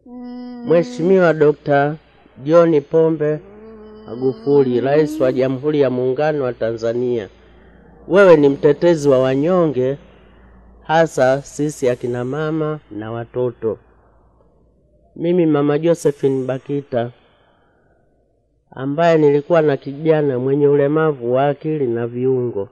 Mheshimiwa Dr. John Pombe Magufuli, Rais wa Jamhuri ya Muungano wa Tanzania, wewe ni mtetezi wa wanyonge, hasa sisi akina mama na watoto. Mimi Mama Josephine Bakita ambaye nilikuwa na kijana mwenye ulemavu wa akili na viungo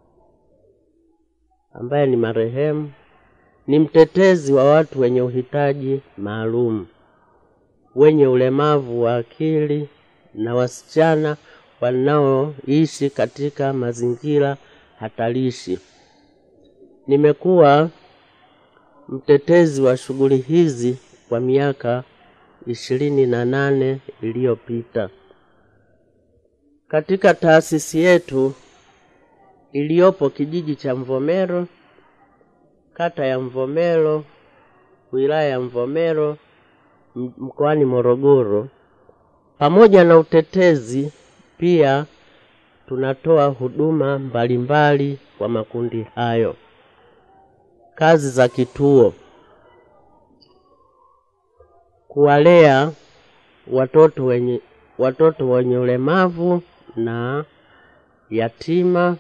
ambaye ni marehemu, ni mtetezi wa watu wenye uhitaji maalum, wenye ulemavu wa akili na wasichana wanaoishi katika mazingira hatarishi. Nimekuwa mtetezi wa shughuli hizi kwa miaka ishirini na nane iliyopita katika taasisi yetu iliyopo kijiji cha Mvomero, kata ya Mvomero, wilaya ya Mvomero, mkoani Morogoro. Pamoja na utetezi, pia tunatoa huduma mbalimbali kwa makundi hayo. Kazi za kituo: kuwalea watoto wenye watoto wenye ulemavu na yatima,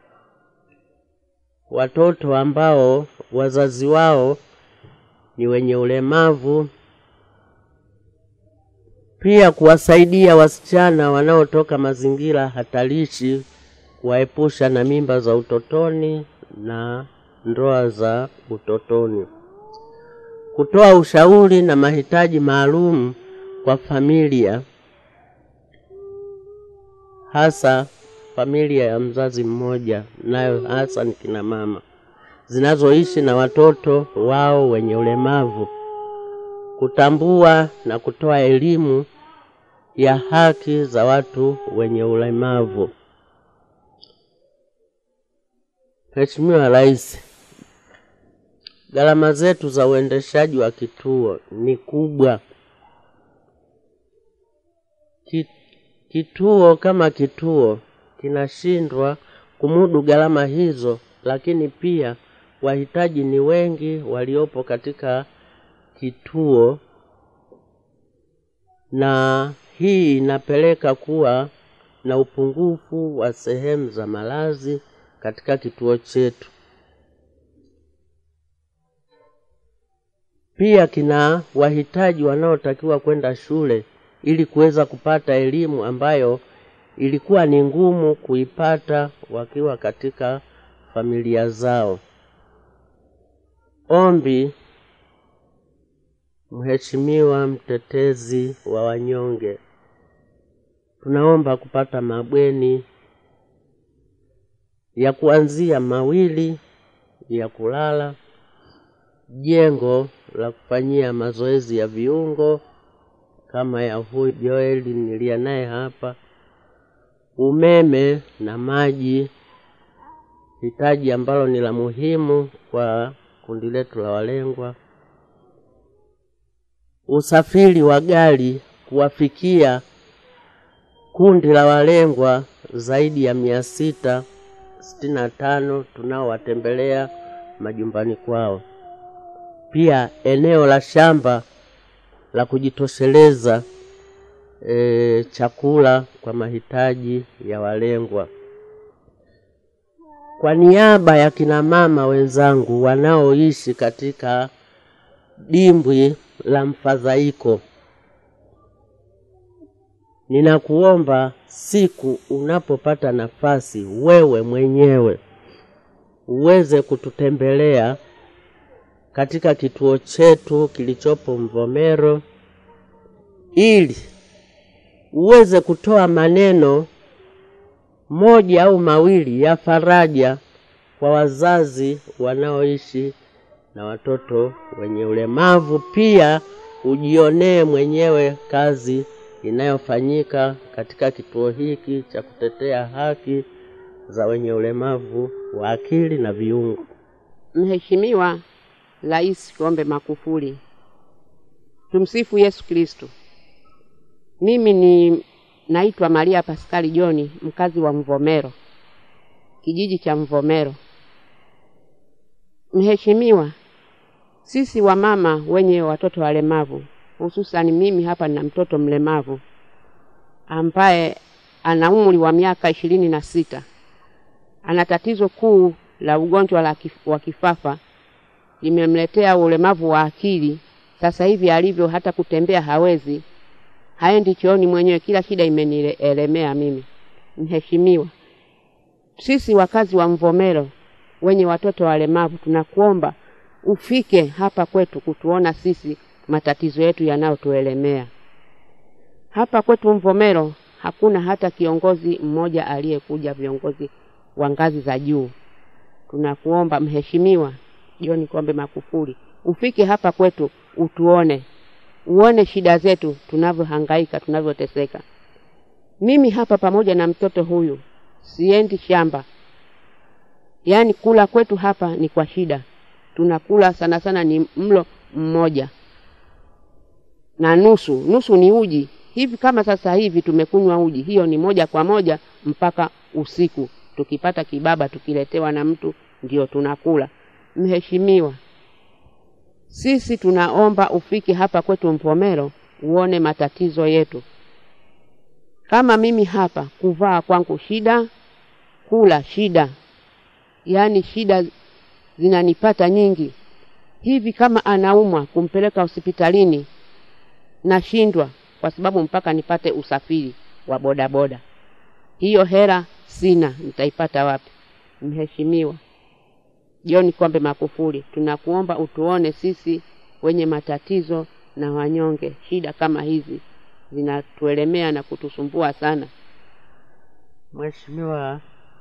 watoto ambao wazazi wao ni wenye ulemavu, pia kuwasaidia wasichana wanaotoka mazingira hatarishi, kuwaepusha na mimba za utotoni na ndoa za utotoni, kutoa ushauri na mahitaji maalum kwa familia hasa familia ya mzazi mmoja, nayo hasa ni kina mama zinazoishi na watoto wao wenye ulemavu, kutambua na kutoa elimu ya haki za watu wenye ulemavu. Mheshimiwa Rais, gharama zetu za uendeshaji wa kituo ni kubwa. Kituo kama kituo kinashindwa kumudu gharama hizo, lakini pia wahitaji ni wengi waliopo katika kituo, na hii inapeleka kuwa na upungufu wa sehemu za malazi katika kituo chetu. Pia kina wahitaji wanaotakiwa kwenda shule ili kuweza kupata elimu ambayo ilikuwa ni ngumu kuipata wakiwa katika familia zao. Ombi, Mheshimiwa mtetezi wa wanyonge, tunaomba kupata mabweni ya kuanzia mawili ya kulala, jengo la kufanyia mazoezi ya viungo kama ya huyu Joel nilia naye hapa, umeme na maji, hitaji ambalo ni la muhimu kwa kundi letu la walengwa, usafiri wa gari kuwafikia kundi la walengwa zaidi ya mia sita sitini na tano tunaowatembelea majumbani kwao. Pia eneo la shamba la kujitosheleza e, chakula kwa mahitaji ya walengwa. Kwa niaba ya kina mama wenzangu wanaoishi katika dimbwi la mfadhaiko, ninakuomba siku unapopata nafasi, wewe mwenyewe uweze kututembelea katika kituo chetu kilichopo Mvomero ili uweze kutoa maneno moja au mawili ya faraja kwa wazazi wanaoishi na watoto wenye ulemavu. Pia ujionee mwenyewe kazi inayofanyika katika kituo hiki cha kutetea haki za wenye ulemavu wa akili na viungo. Mheshimiwa Rais Pombe Magufuli, tumsifu Yesu Kristo. Mimi ni naitwa Maria Paskali Joni, mkazi wa Mvomero, kijiji cha Mvomero. Mheshimiwa, sisi wamama wenye watoto walemavu hususani mimi hapa nina mtoto mlemavu ambaye ana umri wa miaka ishirini na sita. Ana tatizo kuu la ugonjwa la kif, wa kifafa limemletea ulemavu wa akili. Sasa hivi alivyo, hata kutembea hawezi, haendi chooni mwenyewe, kila shida imenielemea mimi. Mheshimiwa, sisi wakazi wa Mvomero wenye watoto walemavu tunakuomba ufike hapa kwetu kutuona sisi matatizo yetu yanayotuelemea hapa kwetu Mvomero. Hakuna hata kiongozi mmoja aliyekuja, viongozi wa ngazi za juu. Tunakuomba Mheshimiwa John Pombe Magufuli, ufike hapa kwetu utuone, uone shida zetu tunavyohangaika, tunavyoteseka. Mimi hapa pamoja na mtoto huyu siendi shamba, yaani kula kwetu hapa ni kwa shida. Tunakula sana sana ni mlo mmoja na nusu, nusu ni uji hivi. Kama sasa hivi tumekunywa uji, hiyo ni moja kwa moja mpaka usiku. Tukipata kibaba tukiletewa na mtu ndio tunakula. Mheshimiwa, sisi tunaomba ufike hapa kwetu Mvomero uone matatizo yetu. Kama mimi hapa kuvaa kwangu shida, kula shida, yaani shida zinanipata nyingi. Hivi kama anaumwa kumpeleka hospitalini nashindwa, kwa sababu mpaka nipate usafiri wa bodaboda. Hiyo hela sina, nitaipata wapi? Mheshimiwa John Pombe Magufuli, tunakuomba utuone sisi wenye matatizo na wanyonge. Shida kama hizi zinatuelemea na kutusumbua sana. Mheshimiwa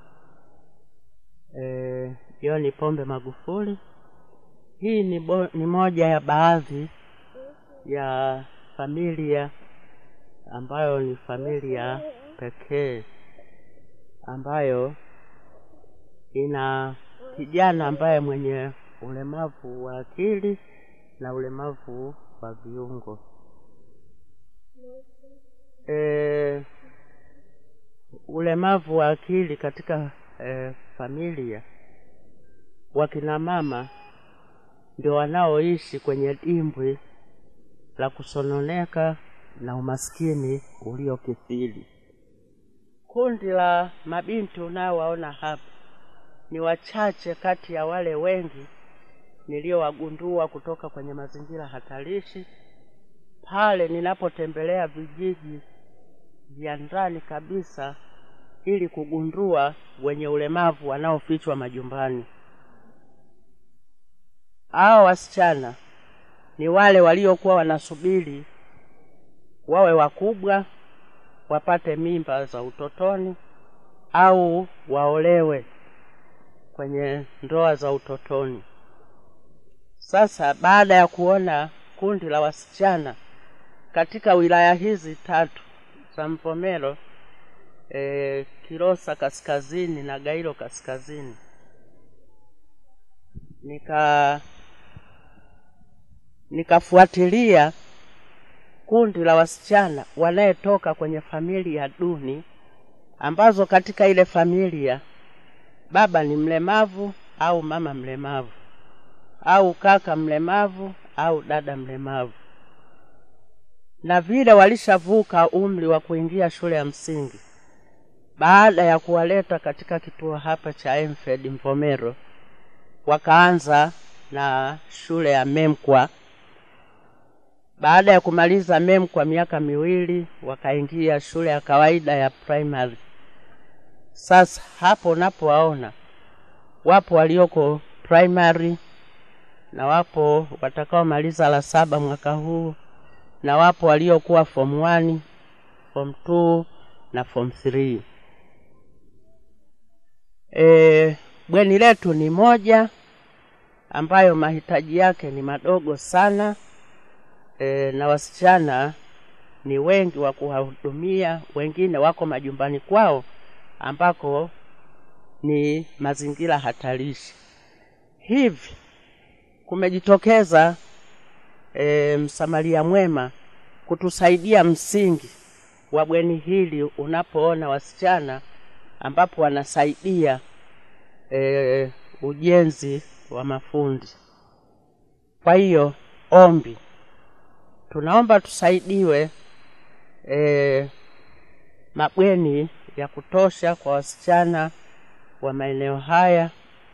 eh, John Pombe Magufuli, hii ni, bo, ni moja ya baadhi ya familia ambayo ni familia pekee ambayo ina kijana ambaye mwenye ulemavu wa akili na ulemavu wa viungo. E, ulemavu wa akili katika e, familia, wakina mama ndio wanaoishi kwenye dimbwi la kusononeka na umaskini uliokithiri. Kundi la mabinti unaowaona hapa ni wachache kati ya wale wengi niliowagundua kutoka kwenye mazingira hatarishi pale ninapotembelea vijiji vya ndani kabisa ili kugundua wenye ulemavu wanaofichwa majumbani. Hao wasichana ni wale waliokuwa wanasubiri wawe wakubwa wapate mimba za utotoni au waolewe kwenye ndoa za utotoni. Sasa baada ya kuona kundi la wasichana katika wilaya hizi tatu za Mvomero, e, Kilosa kaskazini na Gairo kaskazini, nika nikafuatilia kundi la wasichana wanayetoka kwenye familia duni ambazo katika ile familia baba ni mlemavu au mama mlemavu au kaka mlemavu au dada mlemavu, na vile walishavuka umri wa kuingia shule ya msingi. Baada ya kuwaleta katika kituo hapa cha Emfed Mvomero, wakaanza na shule ya Memkwa. Baada ya kumaliza Memkwa miaka miwili, wakaingia shule ya kawaida ya primary. Sasa hapo unapowaona wapo walioko primary na wapo watakaomaliza la saba mwaka huu na wapo waliokuwa form 1, form 2 na form 3. E, bweni letu ni moja ambayo mahitaji yake ni madogo sana e, na wasichana ni wengi wa kuwahudumia, wengine wako majumbani kwao ambako ni mazingira hatarishi. Hivi kumejitokeza e, msamaria mwema kutusaidia msingi wa bweni hili, unapoona wasichana ambapo wanasaidia e, ujenzi wa mafundi. Kwa hiyo ombi tunaomba tusaidiwe e, mabweni ya kutosha kwa wasichana wa maeneo haya.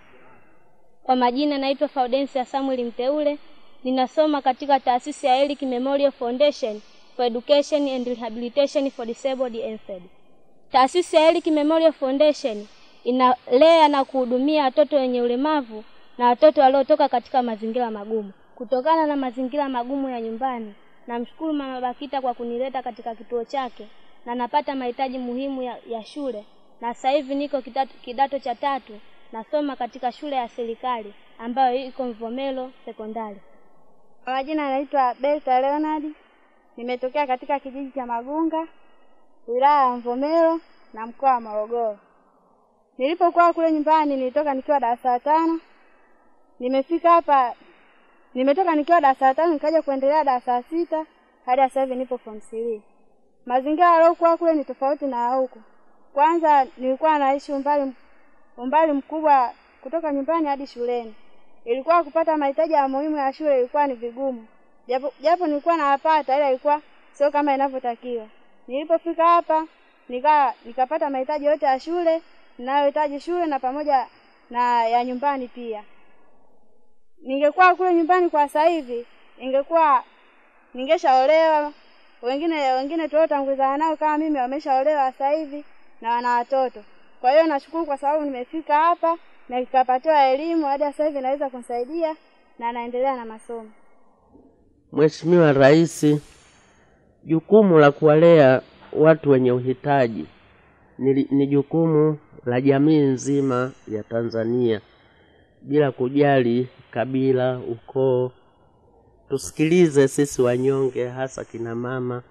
Kwa majina naitwa Faudensia Samuel Mteule, ninasoma katika taasisi ya Eric Memorial Foundation for Education and Rehabilitation for Disabled NFED. Taasisi ya Eric Memorial Foundation inalea na kuhudumia watoto wenye ulemavu na watoto waliotoka katika mazingira magumu. Kutokana na mazingira magumu ya nyumbani, namshukuru Mama Bakita kwa kunileta katika kituo chake na napata mahitaji muhimu ya, ya shule na sasa hivi niko kidato, kidato cha tatu nasoma katika shule ya serikali ambayo iko Mvomero Sekondari. Kwa majina anaitwa Berta Leonard, nimetokea katika kijiji cha Magunga, wilaya ya Mvomero na mkoa wa Morogoro. Nilipokuwa kule nyumbani nilitoka nikiwa darasa la tano, nimefika hapa, nimetoka nikiwa darasa la tano nikaja kuendelea darasa la sita hadi sasa hivi nipo form 3. Mazingira yaliyokuwa kule ni tofauti na huku. Kwanza nilikuwa naishi umbali umbali mkubwa kutoka nyumbani hadi shuleni. Ilikuwa kupata mahitaji ya muhimu ya shule ilikuwa ni vigumu, japo japo nilikuwa nawapata, ila ilikuwa sio kama inavyotakiwa. Nilipofika hapa nika nikapata mahitaji yote ya shule ninayohitaji shule na pamoja na ya nyumbani pia. Ningekuwa kule nyumbani kwa sasa hivi, ingekuwa ningeshaolewa. Wengine wengine tuliotangulizana nao kama mimi wameshaolewa sasa hivi na wana watoto. Kwa hiyo nashukuru kwa sababu nimefika hapa na nikapatiwa elimu hadi sasa hivi naweza kunisaidia na naendelea na masomo. Mheshimiwa Rais, jukumu la kuwalea watu wenye uhitaji ni, ni jukumu la jamii nzima ya Tanzania bila kujali kabila, ukoo. Tusikilize sisi wanyonge, hasa kina mama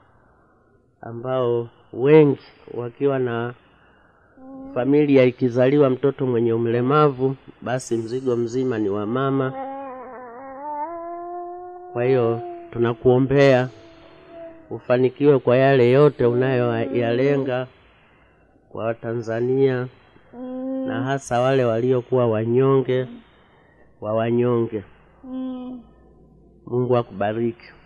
ambao wengi wakiwa na familia ikizaliwa mtoto mwenye ulemavu, basi mzigo mzima ni wa mama. Kwa hiyo tunakuombea ufanikiwe kwa yale yote unayoyalenga kwa Watanzania na hasa wale waliokuwa wanyonge wa wanyonge. Mungu akubariki.